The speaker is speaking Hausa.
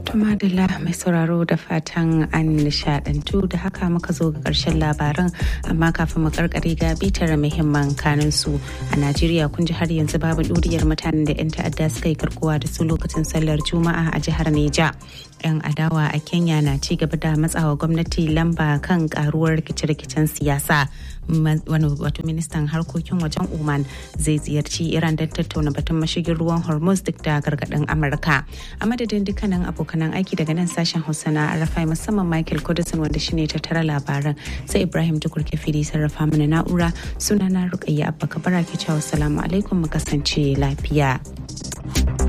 Tumadala mai sauraro da fatan an nishadantu da haka muka zo ga karshen labaran amma kafin mu karkare ga bitar muhimman kanin su a Najeriya kun ji har yanzu babu duriyar mutanen da 'yan ta'adda suka yi karkuwa da su lokacin sallar Juma'a a jihar Neja. 'Yan adawa a Kenya na ci gaba da matsawa gwamnati lamba kan karuwar rikice-rikicen siyasa. wani wato ministan harkokin wajen Oman zai ziyarci Iran don tattauna batun mashigin ruwan Hormuz duk da gargaɗin Amurka. A madadin dukkanin abokanan aiki daga nan sashen Hausa na Arafai musamman Michael Kudusin wanda shine tattara labaran sai Ibrahim Tukur Kefiri sarrafa mana na'ura sunana Rukayya Abba Kabara ke cewa salamu alaikum mu kasance lafiya.